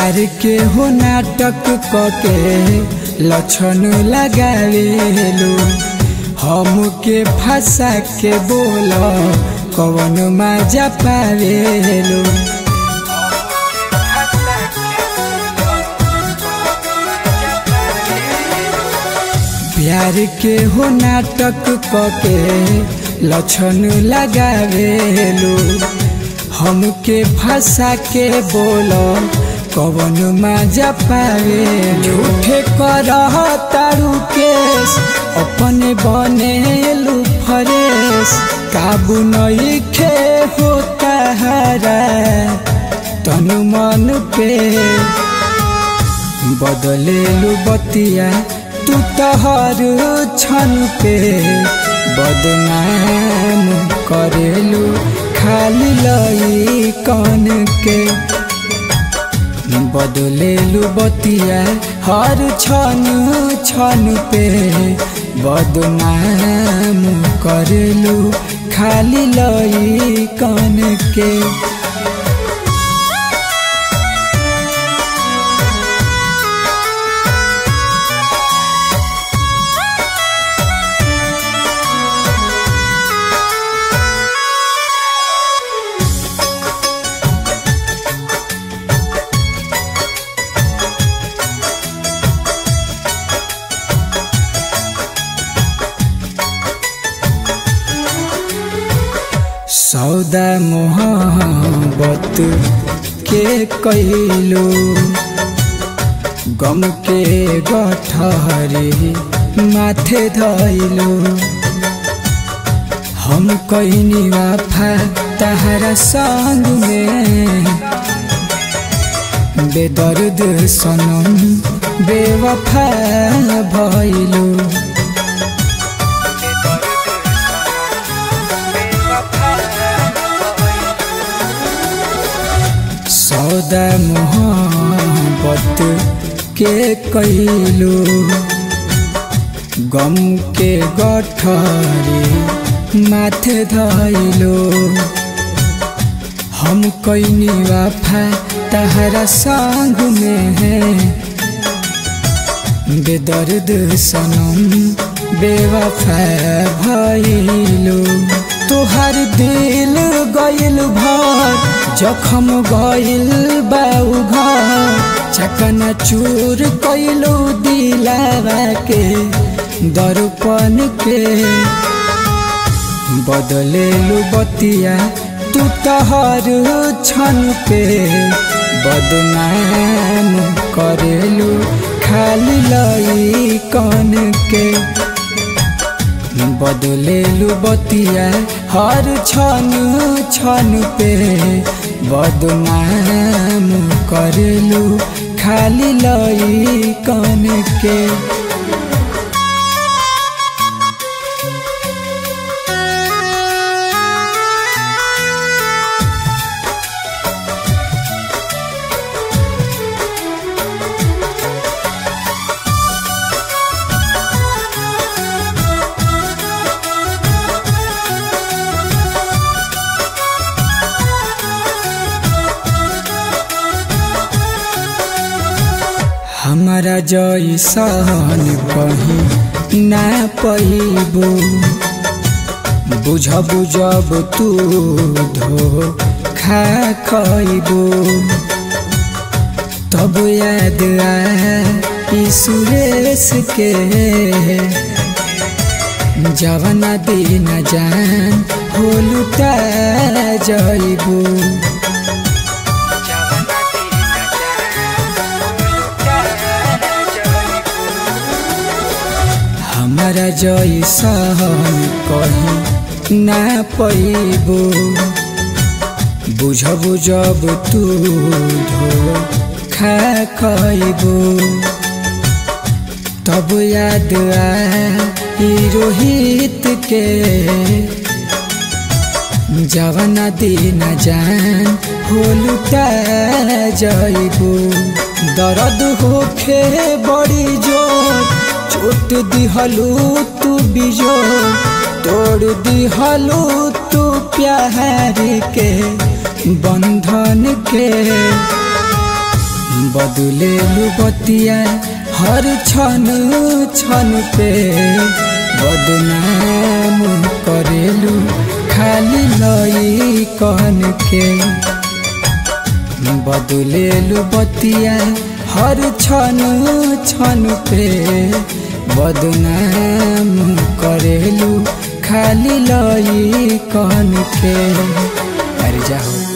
प्यार के हो नाटक कके लक्षण लगावेलो हमके फंसा के बोल कवन मजा पावेलो प्यार के हो नाटक कके लक्षण लगावेलो हमके फंसा के बोल कवन मजा पावे झूठे कर तारू केस अपने बनेलू फरेस काबू नहीं खे होता हरा तनु मन पे बदलेलू बतिया तू तहर छन पे बदनाम करेलू खाली लई कन के बदलेलू बतिया हर छन छन पे बदनाम करेलू खाली लई कन के सौदा मोहब्बत के कैलो गम के गठहरे माथे धैलो हम कैनी वाफा तहरा संग में बेदर्द सनम बेवफा भैलो सौदा मोहब्बत के कैलो गम के गठरे माथे धैलो हम कैनी वाफा तहरा संग में है बेदर्द सनम बेवफा भैलो तोहर दिल गइल भर जखम गइल बाऊ घर चकना चूर कैलो दिलावा के दर्पण के बदलेलू बतिया तू तहर छन पे बदनाम करेलू खाली लई कन के बदलेलू बतिया हर छन छन पे बदनाम करेलू खाली लई कन के हमारा जैसन कहीं ना पैबो बुझ बुझब तू धो खा खैबो तब याद आ सुरेश के जवना दिन जान होलुटा जैबो हमारा जैसन कहीं ना पैबो बुझ बुझब तू धो खा खैबो तब याद आ रोहित के जवना दिन जान होलुटा जैबो दर्द होखे बड़ी जोर चोट दिहलू तू बिजो तोड़ दिहलू तू प्यार के बंधन के बदलेलु बतिया हर क्षण क्षण पे बदनाम करेलु खाली लई कहन के बदलेलु बतिया हर क्षण क्षण पे बदनाम करेलु खाली लई कहन के अरे जाओ